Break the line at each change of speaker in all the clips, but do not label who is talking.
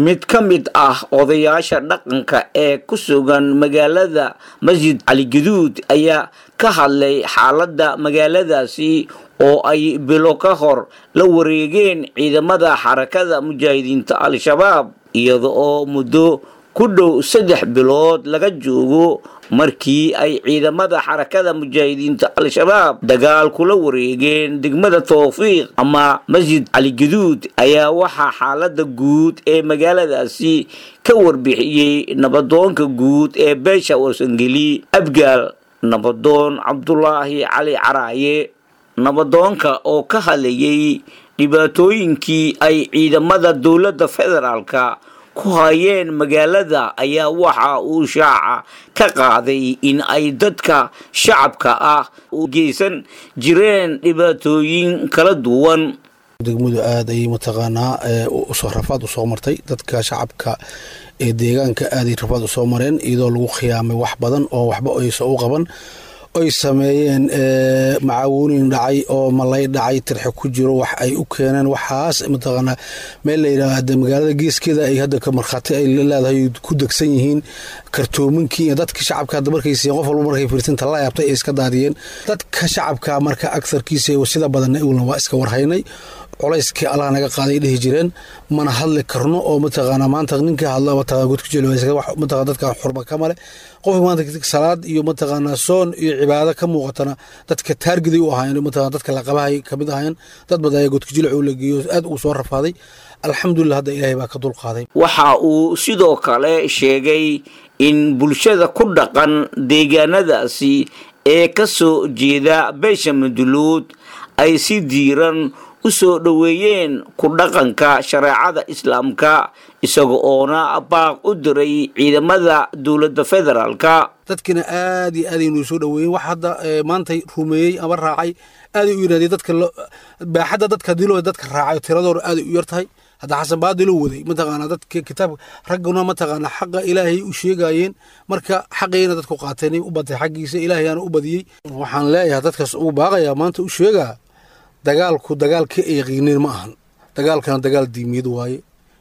mid ka mid ah odayaasha dhaqanka ee ku sugan magaalada masjid cali gaduud ayaa ka hadlay xaaladda magaaladaasi oo ay bilo ka hor la wareegeen ciidamada xarakada mujaahidiinta al-shabaab iyada oo muddo ku dhow saddex bilood laga joogo markii ay ciidamada xarakada mujaahidiinta al-shabaab dagaal kula wareegeen degmada towfiiq ama masjid cali gaduud ayaa waxaa xaalada guud ee magaaladaasi ka warbixiyey nabadoonka guud ee beesha warsangeli abgaal nabadoon cabdulaahi cali caraaye nabadoonka oo ka hadlayay dhibaatooyinkii ay ciidamada dowladda federaalka ku hayeen magaalada ayaa waxa uu shaaca ka qaaday in ay dadka shacabka ah u geysan jireen dhibaatooyin kala duwan
degmadu aada ayay mataqaanaa rafaad usoo martay dadka shacabka ee deegaanka aaday rafaad usoo mareen iyadoo lagu khiyaamay wax badan oo waxba aysa u qaban ay sameeyeen macaawuunin dhacay oo malay dhacay tirxe ku jiro wax ay u keeneen waxaas mataqaanaa meel la yidhaahda magaalada geeskeeda ay hadda ka markhaati ay leedahay ku degsan yihiin kartoominkii iyo dadka shacabka hadda markay siiyeen qof walba markay fiirsinta la yaabtay ay iska daadiyeen dadka shacabka marka agsarkiisa sida badanna igulna waa iska warhaynay culayskii allah naga qaaday dhihi jireen mana hadli karno oo mataqaana maanta ninka hadla mataqana godku jilmataqana dadka xurba ka male qofka maanta salaad iyo mataqaana soon iyo cibaado ka muuqatana dadka taargiday u ahaayeen mataqana dadka laqabahay kamid ahaayeen dad badan ayaa godku jilic uu la geeyo aad uu soo rafaaday alxamdulilah hadda ilaahay baa ka dulqaaday
waxa uu sidoo kale sheegay in bulshada ku dhaqan deegaanadaasi ee ka soo jeeda beesha madulood ay si diiran u soo dhoweeyeen ku dhaqanka shareecada islaamka isaga oona baaq u diray ciidamada dowladda federaalka
dadkina aad iyo aad aynuu soo dhoweeyen wax hadda maantay rumeeyey ama raacay aaday u yidhahdeen dadka baaxadda dadka hadii loo dadka raacay tiradooda aaday u yar tahay hadda xasan baadi loo waday mataqaana dadka kitaabka ragguna mataqaana xaqa ilaahay u sheegayeen marka xaqayna dadku qaateen u batay xaggiisa ilaahayaana u badiyey waxaan leeyahay dadkaas ugu baaqayaa maanta u sheegaa dagaalku dagaal ka yaqiinin ma ahan dagaalkana dagaal diimiyad waaye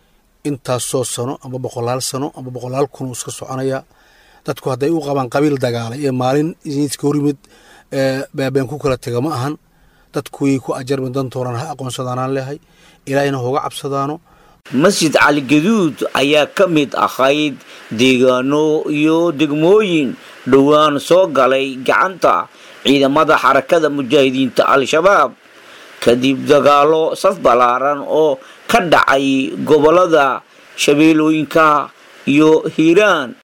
intaasoo sano ama boqolaal sano ama boqolaal kun iska soconaya dadku hadday u qabaan qabiil dagaalay ee maalin iska horimid baabeen ku kala tega ma ahan dadku way ku ajarmi dantoonaan ha aqoonsadaanaan leehay ilaahayna hoga cabsadaano
masjid cali gaduud ayaa ka mid ahayd deegaano iyo degmooyin dhowaan soo galay gacanta ciidamada xarakada mujaahidiinta al-shabaab kadib dagaalo saf ballaaran oo ka dhacay gobolada shabeellooyinka iyo hiiraan